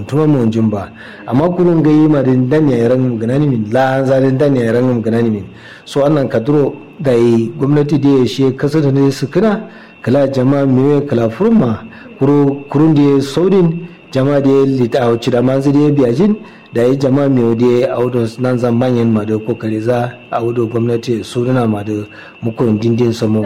tuma mu jin ba amma kurun gayi ma din dan ya ran ganani min la za din dan ya ran ganani min so annan kaduro da yi gwamnati da ya shi kasa da ne su kana kala jama'a me kala furma kuru kurun da saudin jama'a da ya lita a wuce da manzu da ya biya jin da yi jama'a mai da ya audo nan zan manyan ma da kokari za a audo gwamnati su nuna ma da mukun dindin samu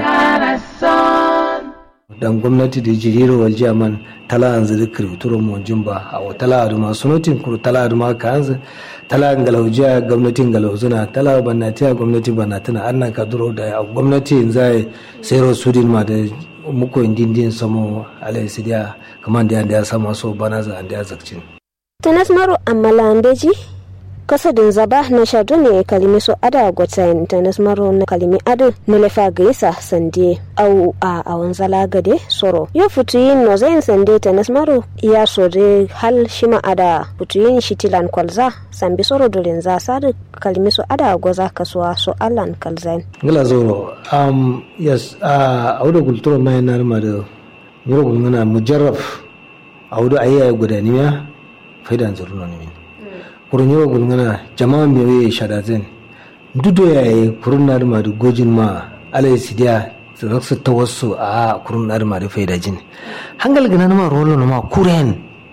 dan gwamnati da jiriro wal jaman tala anzu da kirturo mu jimba a tala da masu notin kuru tala da ma ka anzu tala galaujiya gwamnatin galauzuna tala bannatiya gwamnati bannatina annan ka duro da gwamnati zai sayar sudin ma da muku dindin samu alai sidiya kamar da ya sama so bana za da ya zakcin tanas maro amala andeji kasadin zaba na shadu ne kalimi so ada gwatsayin tanas maro na kalimi adu na lefa gaisa sande au a awan zala gade soro yo futuyin no zayin sande tanas maro ya sore hal shima ada futuyin shitilan kwalza sambi soro dolin za sadu kalimi so ada gwaza kasuwa so allan kalzain ngala zoro um yes a auda kulturo mai nar ma da ngoro gulngana mujarraf auda ayya gudaniya faidan zurno ne kurun yawa gulngana jama'a mai waye shadazen dudo ya yi kurun na da madu gojin ma alai sidiya raksu ta wasu a kurun na da madu faida jin hangal gana ma rolo na ma kuren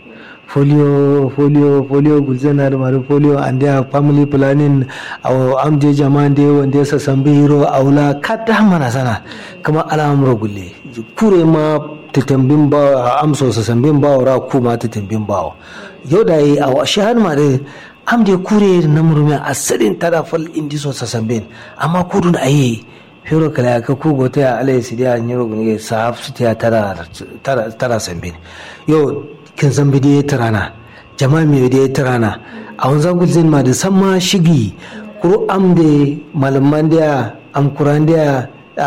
folio folio folio gulzen na da madu folio and their family planning aw amje jama'a de wanda sa sambe hiro aula kada mana sana kama al'amura gulle kure ma tatambin ba amso sa sambin ba ra kuma tatambin ba yau da yi a shahar ma da am de kure na murmi a sadin tara fal indi so sa sambin amma kudu da ayi fero kala ka ku gote a alai sidiya nyiro gunge sahab su ta tara tara tara sambin yau kin zambi da tarana jama'a mai da tarana a wanzan gulzin ma da san ma shigi kuru am de malaman da am kuran da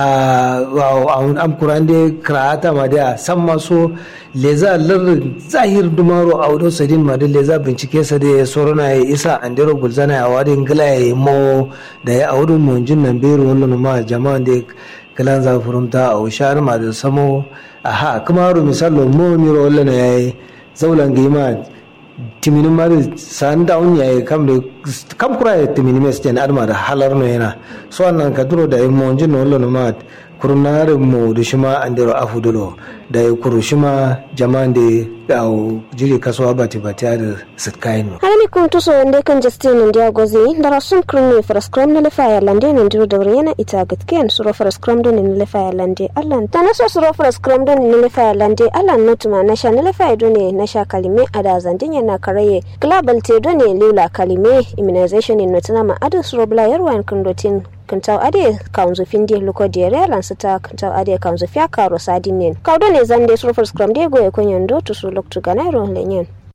am kuran da karata ma da san maso leza lar zahir dumaro a wadon sadin ma da leza bincike sa da ya sorona ya isa an dero gulzana ya wadin gila ya yi mo da ya audun monjin nan bero wannan ma jama'an da kalan za furumta a ushar ma da samo aha kuma ro misalo mo miro wallan ya yi zaulan gima timinin ma da san da un yayi kam da kam kura ya timinin mes jen adma da halar no yana so annan ka duro da mo jin no wallo ma kurnar mo da shima an dero afudulo da ya kuru shima jama'an da da jiri kasuwa bati bati da sitkain no harami kun tuso wanda kan justin india gozi da rasun krimi fraskram na lefa ya lande ne diro da yana ita gatken suro fraskram don ne lefa ya lande allan ta naso suro fraskram don ne lefa ya lande allan notuma na sha na lefa ya done na sha kalime ada zandin yana karaye global te done lula kalime immunization in notuna ma adu suro bla yarwan kundotin kantau ade kaunzu findi luko diere lan sita kantau ade kaunzu fia karo sadinen kaudo ne zande suro fraskram de go e konyan do to su loktu ganairo lenyen